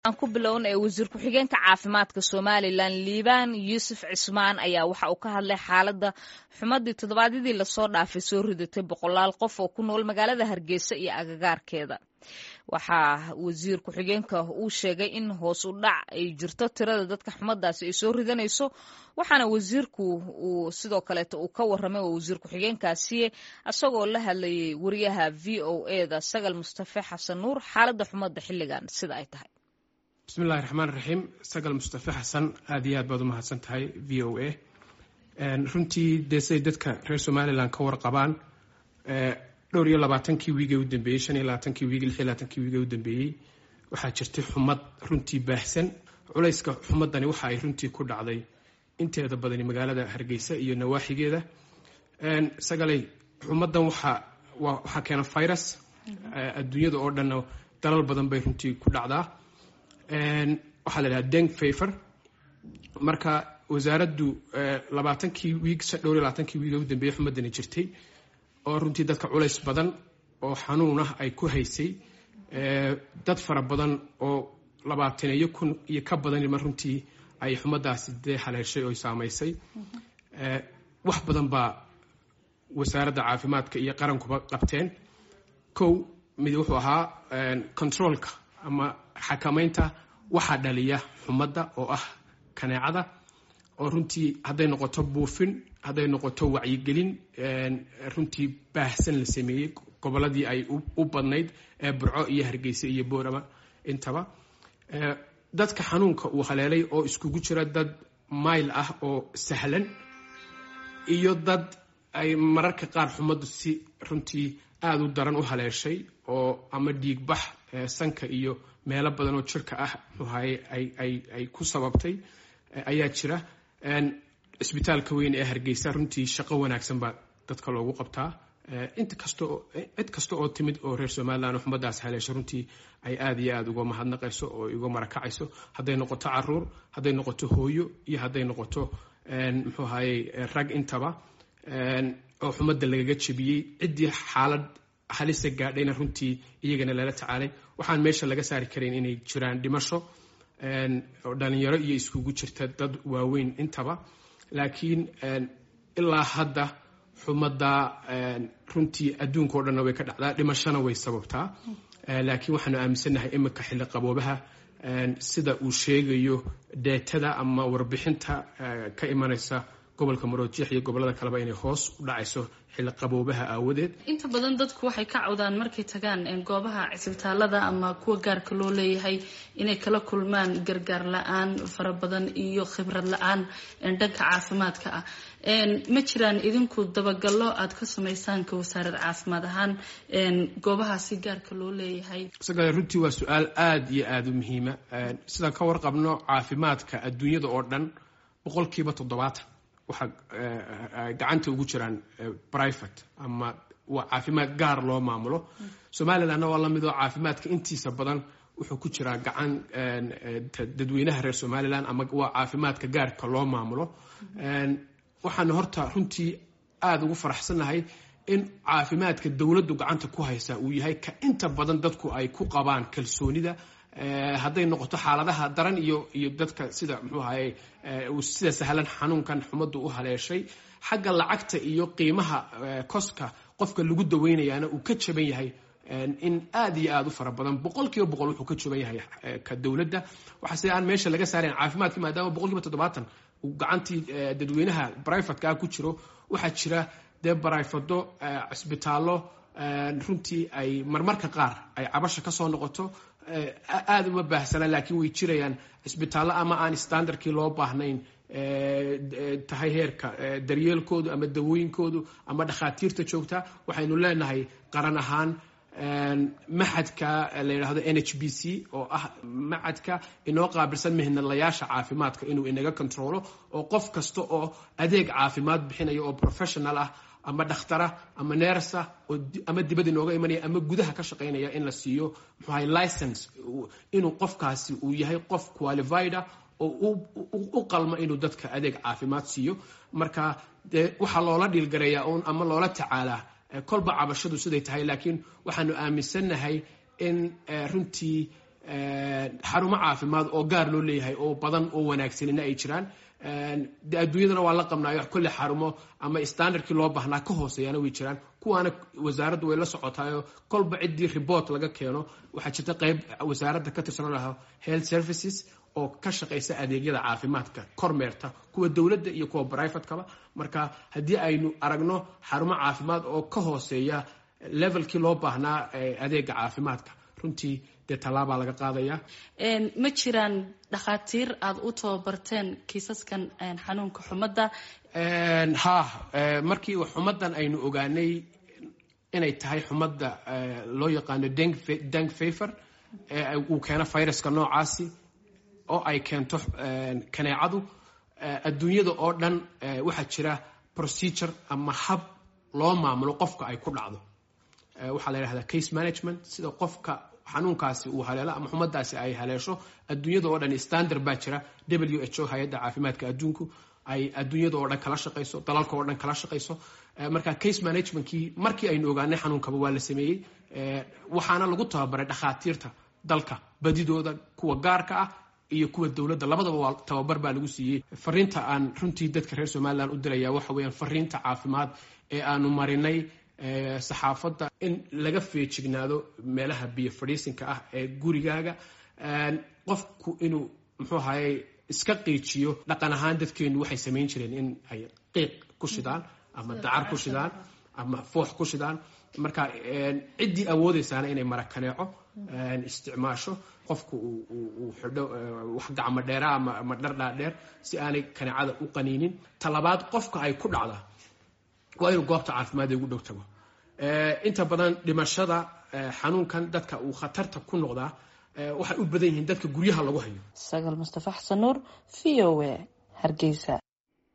aan ku bilowna ee wasiir ku-xigeenka caafimaadka somalilan liibaan yuusuf cismaan ayaa waxa uu ka hadlay xaaladda xumadii toddobaadyadii lasoo dhaafay soo ridatay boqolaal qof oo ku nool magaalada hargeysa iyo agagaarkeeda waxaa wasiir ku-xigeenka uu sheegay in hoos u dhac ay jirto tirada dadka xumadaasi ay soo ridanayso waxaana wasiirku uu sidoo kaleeta uu ka waramay oo wasiir ku-xigeenkaasi isagoo la hadlayay wariyaha v o eda sagal mustafe xasan nuur xaaladda xumadda xilligan sida ay tahay bismillahi raxmaan raxiim sagal mustafe xasan aada iyo aad baad u mahadsan tahay v o a runtii dee siday dadka reer somalilan ka warqabaan dhowr iyo labaatankii wiigee u dambeeyey shan iyo labaatankii wiig lix iyo labaatankii wiigee u dambeeyey waxaa jirtay xumad runtii baahsan culayska xumadani waxa ay runtii ku dhacday inteeda badani magaalada hargeysa iyo nawaaxigeeda sagalay xumadan waxa waxaa keena virus adduunyada oo dhanna dalal badan bay runtii ku dhacdaa waxaa la dhahaa deng faver marka wasaaraddu labaatankii wiig dhowr iyo labaatankii wiig u dambeeyey xumadani jirtay oo runtii dadka culays badan oo xanuun ah ay ku haysay dad fara badan oo labaataneeyo kun iyo ka badanima runtii ay xumadaasi dee haleeshay oo saamaysay wax badan baa wasaaradda caafimaadka iyo qarankuba qabteen kow mid wuxuu ahaa controolka ama xakamaynta waxaa dhaliya xumadda oo ah kaneecada oo runtii hadday noqoto buufin hadday noqoto wacyigelin runtii baahsan la sameeyey gobolladii ay u badnayd ee burco iyo hargeysa iyo boorama intaba dadka xanuunka uu haleelay oo iskugu jira dad mayl ah oo sahlan iyo dad ay mararka qaar xumaddu si runtii aada u daran u haleeshay oo ama dhiigbax sanka iyo meelo badan oo jirka ah muxuahaye ay ku sababtay ayaa jira cisbitaalka weyn ee hargeysa runtii shaqo wanaagsan baa dadka loogu qabtaa inta kasta oo cid kasta oo timid oo reer somalilan oo xumadaas haleesho runtii ay aada iyo aada uga mahadnaqayso oo uga marakacayso hadday noqoto caruur hadday noqoto hooyo iyo hadday noqoto muxuu ahaye rag intaba oo xumadda lagaga jebiyey ciddii xaalad halisa gaadhayna runtii iyagana lala tacaalay waxaan meesha laga saari karayn inay jiraan dhimasho oo dhalinyaro iyo iskugu jirta dad waaweyn intaba laakiin ilaa hadda xumadda runtii adduunka o dhanna way ka dhacdaa dhimashona way sababtaa laakiin waxaanu aaminsannahay iminka xilli qaboobaha sida uu sheegayo deetada ama warbixinta ka imanaysa gobolka maroojiix iyo gobolada kaleba inay hoos u dhacayso xilli qaboobaha aawadeed inta badan dadku waxay ka cawdaan markay tagaan goobaha cisbitaalada ama kuwa gaarka loo leeyahay inay kala kulmaan gargaar la-aan fara badan iyo khibrad la-aan dhanka caafimaadka ah ma jiraan idinku dabagallo aada ka samaysaan ka wasaarad caafimaad ahaan goobahaasi gaarka loo leeyahay isaga runtii waa su-aal aada iyo aada u muhiima sidaan ka warqabno caafimaadka adduunyada oo dhan boqolkiiba toddobaatan waxaa gacanta ugu jiraan private ama waa caafimaad gaar loo maamulo somalilandna waa lamid oo caafimaadka intiisa badan wuxuu ku jiraa gacan dadweynaha reer somalilan ama waa caafimaadka gaarka loo maamulo waxaana horta runtii aada ugu faraxsannahay in caafimaadka dowladdu gacanta ku haysaa uu yahay ka inta badan dadku ay ku qabaan kalsoonida hadday noqoto xaaladaha daran iyo iyo dadka sida muxuu ahaye sida sahlan xanuunkan xumaddu u haleeshay xagga lacagta iyo qiimaha koska qofka lagu daweynayaana uu ka jaban yahay in aada iyo aada u fara badan boqol kiiba boqol wuxuu ka jaban yahay ka dowladda waxaa sida aan meesha laga saarayn caafimaadka maadaama boqol kiiba toddobaatan uu gacantii dadweynaha brivatka ku jiro waxaa jira dee barayfado cisbitaallo runtii ay marmarka qaar ay cabasha kasoo noqoto aada uma baahsana laakiin way jirayaan cisbitaallo ama aan standardkii loo baahnayn tahay heerka daryeelkoodu ama dawooyinkoodu ama dhakhaatiirta joogta waxaynu leenahay qaran ahaan maxadka la yidhaahdo n h b c oo ah maxadka inoo qaabilsan mihnadlayaasha caafimaadka inuu inaga controlo oo qof kasta oo adeeg caafimaad bixinaya oo professional ah ama dhakhtara ama neersa ama dibad inooga imanaya ama gudaha ka shaqaynaya in la siiyo muxuahay license inuu qofkaasi uu yahay qof qualifida oo u qalma inuu dadka adeeg caafimaad siiyo marka dee waxaa loola dhiilgareeyaa un ama loola tacaalaa kolba cabashadu siday tahay laakiin waxaanu aaminsannahay in runtii xarumo caafimaad oo gaar loo leeyahay oo badan oo wanaagsanina ay jiraan de adduunyadana waa la qabnaayo kolle xarumo ama standardkii loo baahnaa ka hooseeyana way jiraan kuwaana wasaaraddu way la socotaayo kolba ciddii report laga keeno waxaa jirta qeyb wasaaradda ka tirsan laha health services oo ka shaqaysa adeegyada caafimaadka kormeerta kuwa dowladda iyo kuwa brivatekaba marka haddii aynu aragno xarumo caafimaad oo ka hooseeya levelkii loo baahnaa adeega caafimaadka runtii dee tallaabaa laga qaadaya ma jiraan dhakhaatiir aada u tababarteen kiisaskan xanuunka xumadda ha markii xumaddan aynu ogaanay inay tahay xumadda loo yaqaano deng faver uu keeno viruska noocaasi oo ay keento kaneecadu adduunyada oo dhan waxaa jira procedure ama hab loo maamulo qofka ay ku dhacdo waxaa la yidhahdaa case management sida qofka xanuunkaasi uu haleelo ama xumadaasi ay haleesho adduunyada oo dhan standard baa jira w h o hay-adda caafimaadka adduunku ay adduunyada oo dhan kala shaqayso dalalka oo dhan kala shaqayso marka case managementkii markii aynu ogaanay xanuunkaba waa la sameeyey waxaana lagu tababaray dhakhaatiirta dalka badidooda kuwa gaarka ah iyo kuwa dowladda labadaba waa tababar baa lagu siiyey fariinta aan runtii dadka reer somalilan u diraya waxa weeyaan fariinta caafimaad ee aanu marinay saxaafadda in laga feejignaado meelaha biyo fadhiisinka ah ee gurigaaga qofku inuu muxuu ahayey iska qiijiyo dhaqan ahaan dadkeenu waxay samayn jireen in ay qiiq ku shidaan ama dacar ku shidaan ama foox ku shidaan marka ciddii awoodeysaana inay marakaneeco isticmaasho qofku uu xidho wax gacmo dheera ama dhardhaadheer si aanay kaneecada u qaniinin talabaad qofka ay ku dhacdaa waa inuu goobta caafimaad ugu dhow tago inta badan dhimashada xanuunkan dadka uu khatarta ku noqdaa waxay u badan yihiin dadka guryaha lagu hayo sagal mustafa xasan nuur v o a hargeysa